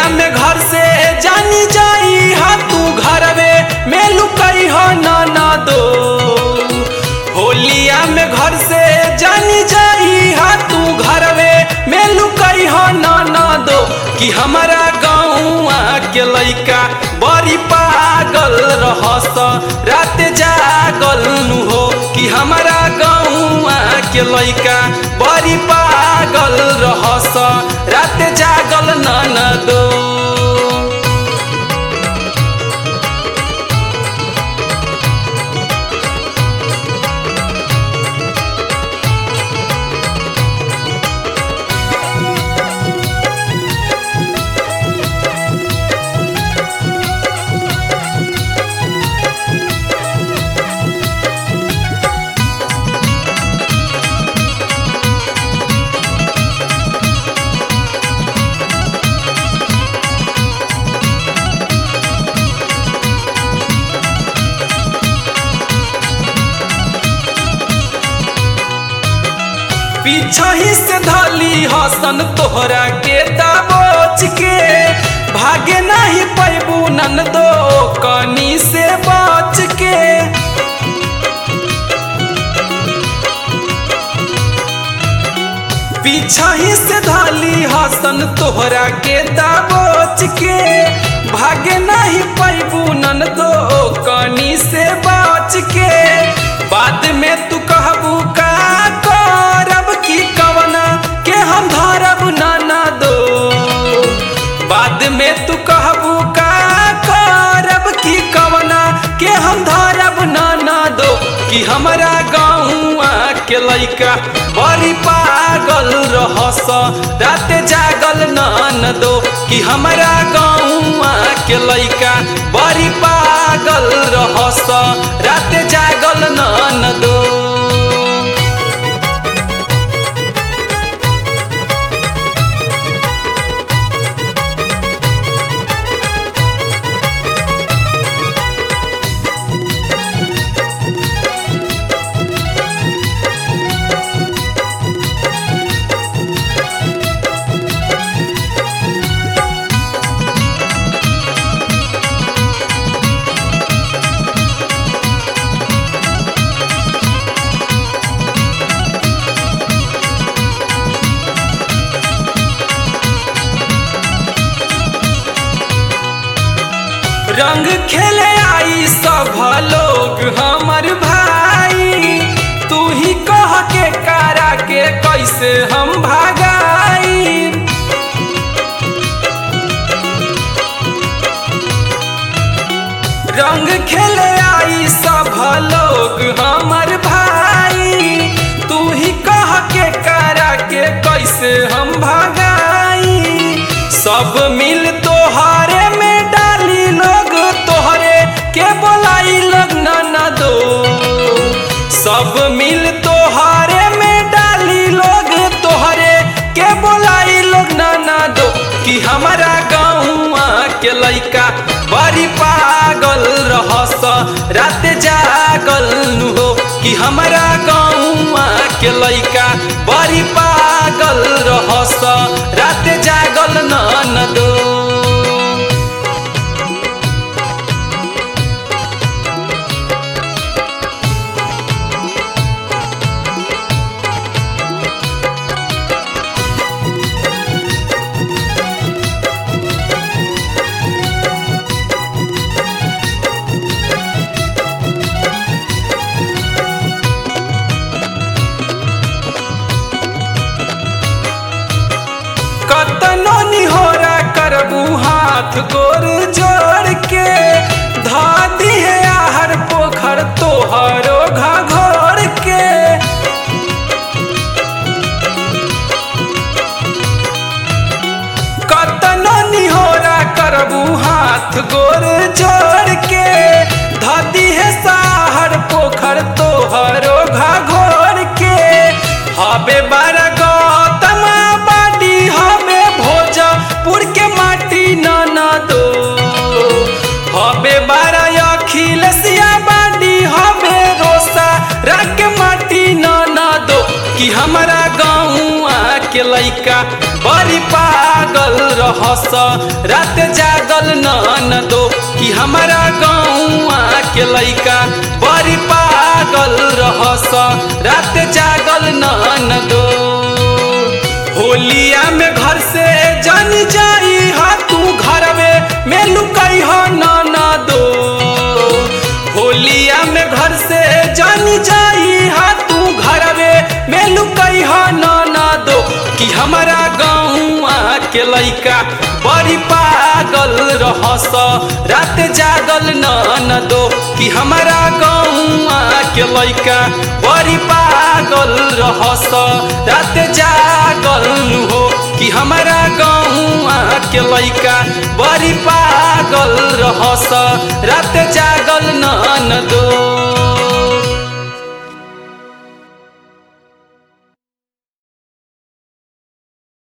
होलिया में घर से जानी जाई हा तू घरवे में लुकई हो ना दो होलिया में घर से जानी जाई हा तू घरवे में लुकई हो ना दो कि हमारा गाँवा के लइका बड़ी पागल रहस रात जागल नु हो कि हमारा गाँवा के लइका बड़ी पागल रहस रात जागल न दो पीछही से धली हसन तोहरा के दबोच के भागे नहीं पैबू नन दो कनी से बच के पीछही से धली हसन तोहरा के दबोच के भागे नहीं पैबू नन दो कनी से बच के बाद में तू कहबू का करब की कवना के हम धरब ना दो बाद में तू कहबू का करब की कवना के हम धरब ना दो कि हमारा गाँवा के लइका बड़ी पागल रहस रात जागल न दो कि हमारा गाँवा के लइका बड़ी पागल रहस रात जागल न दो रंग खेले आई सब लोग हमर भाई तू ही कह के कारा के कैसे हम भागाई रंग खेले आई सब लोग हमर भाई तू ही कह के कारा के कैसे हम भागाई सब मिल तोहरे में डाली लोग तोहरे के बोलाई लोग ना दो सब मिल तोहरे में डाली लोग तोहरे के बोलाई लोग ना दो कि हमारा गाँवा के लइका बड़ी पागल रहस रात जागल नु हो कि हमारा गाँवा के लइका बड़ी पागल रहस रात जागल न दो कतनो निहोरा करबू हाथ गोर जोड़ के धा दिहे आहर पोखर तोहरो घाघोर के कतनो निहोरा करबू हाथ गोर जोड़ के धा दिहे साहर पोखर तोहरो घाघोर के हबे बारा गौतम बाडी हबे भोजपुर के माटी न दो हबे बारा अखिलेशिया बाडी हबे रोसा रख माटी न दो कि हमारा गाँव के लैका बड़ी पागल रहस रात जागल न दो कि हमारा गौआ के लैका बड़ी पागल रहस रात जागल न दो होलिया में घर से जान जाई हा तू घरवे में लुकाई हो न दो होलिया में घर से जान जाई हा तू घरवे में लुकाई हो न दो कि हमारा गौआ के लैका बड़ी पागल रहस रात जागल न दो कि हमारा गौआ के लैका बड़ी पागल रहस रात जागल हो कि हमारा गौआ के लैका बड़ी पागल रहस रात जागल न दो